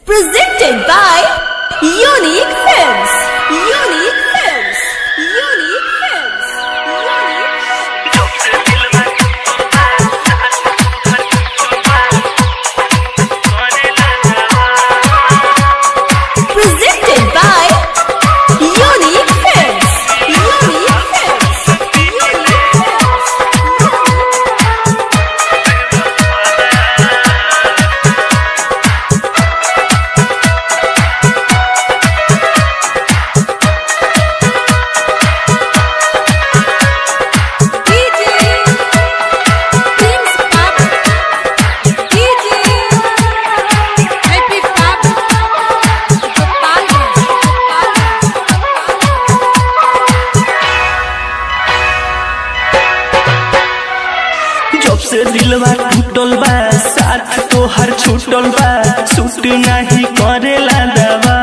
Presented by Unique Films. Unique Films. Unique Films. Unique Films. Presented by Unique Films. Unique Films. Unique Films. DJ Prince Pop DJ Happy Pop Gopalganj जब से दिलवा टूटल बा साथ तोहर छूटल बा सूट नहीं करेला दवा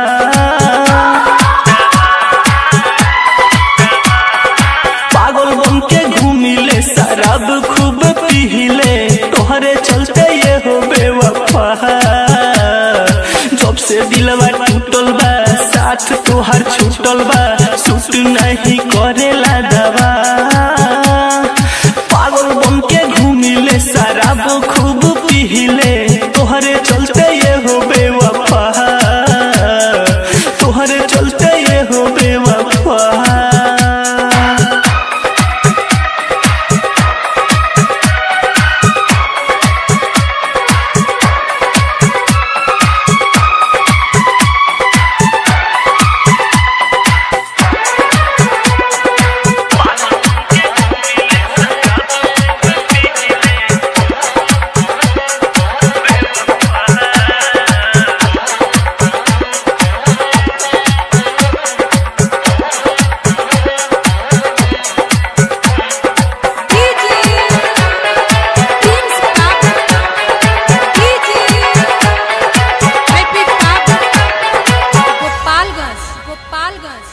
पागल बन के घूमिले शराब खूब पीले तोहरे चलते ये हो बेवफा जब से दिलवा टूटल बा साथ तोहर छूटल बा सूट नहीं करेला दवा पागल बन के घूमिले शराब खूब पीले तोहरे चलते ये हो बेवफा तोहरे चलते ये हो बेवफा DJ Prince Pop DJ Happy Pop Gopalganj Gopalganj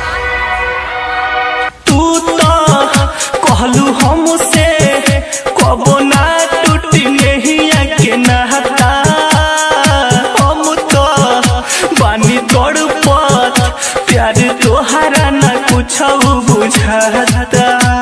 तू तो कहलू हमसे कबो ना टूटी नहिया के नहता हम तो बानी तोड़ पत प्यार तोहरा ना कुछ बुझाता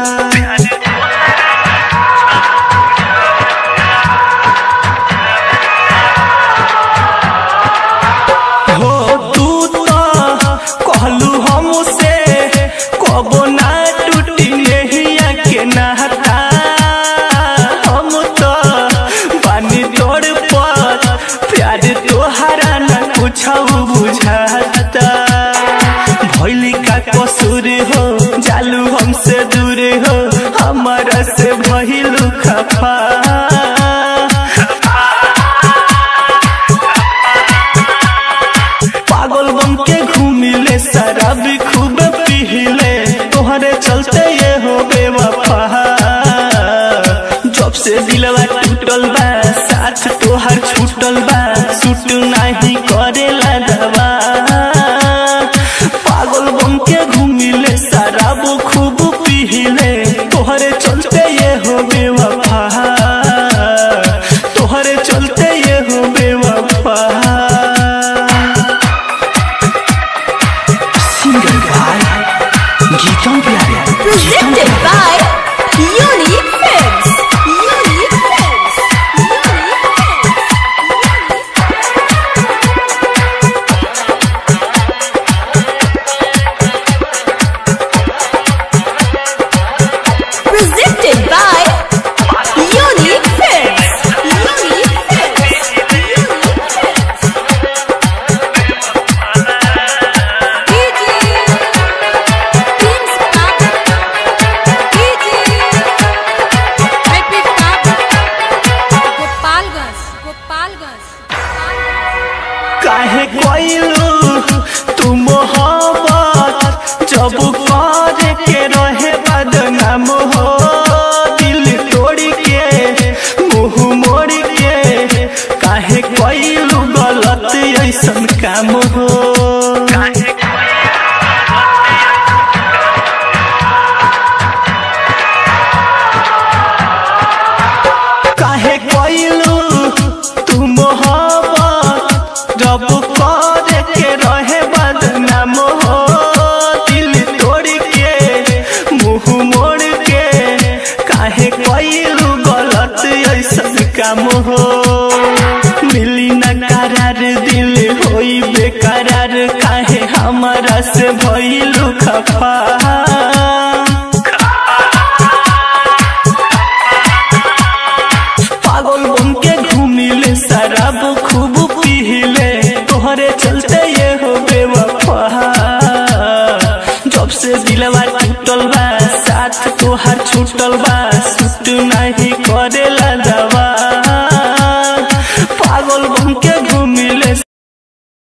हो तू तो कहलू हमसे कबो ना टूटी नहिया के नहता हम तो बानी तोड़ पर प्यार तोहरा ना कुछ बुझाता भैली का कसूर हो जालू हमसे दूर हो हमारा से भइलू खफा पागल बन के घूमिले शराब खूब पीले तोहरे चलते ये हो बेवफा जब से दिलवा टूटल बा साथ तोहर छूटल बा सूट नहीं करेला दवा पागल बन के घूमिले शराब खूब पीले तोहरे चलते ये हो बेवफा तोहरे चलते ये हो बेवफा सिंगर भाई गीतों प्यारे Presented by Unique Films Unique Films Unique Films Presented by Unique Films Unique Films Unique Films DJ Prince Pop DJ Happy Pop Gopalganj Gopalganj काहे कोइलू तू मोहब्बत जब करे के रहे बदनाम हो दिल तोड़ के मुंह मोड़ के काहे कोइलू गलत ऐसन काम हो काहे कोइलू तू मोहब्बत जब काम हो मिली न करार दिल होई बेकरार काहे हमारा से भइलु खफा पागल बन के घूमिले शराब खूब पीले तोहरे चलते ये हो बेवफा जब से दिलवा टूटल बा साथ तोहार छूटल बा सुट नहीं करेला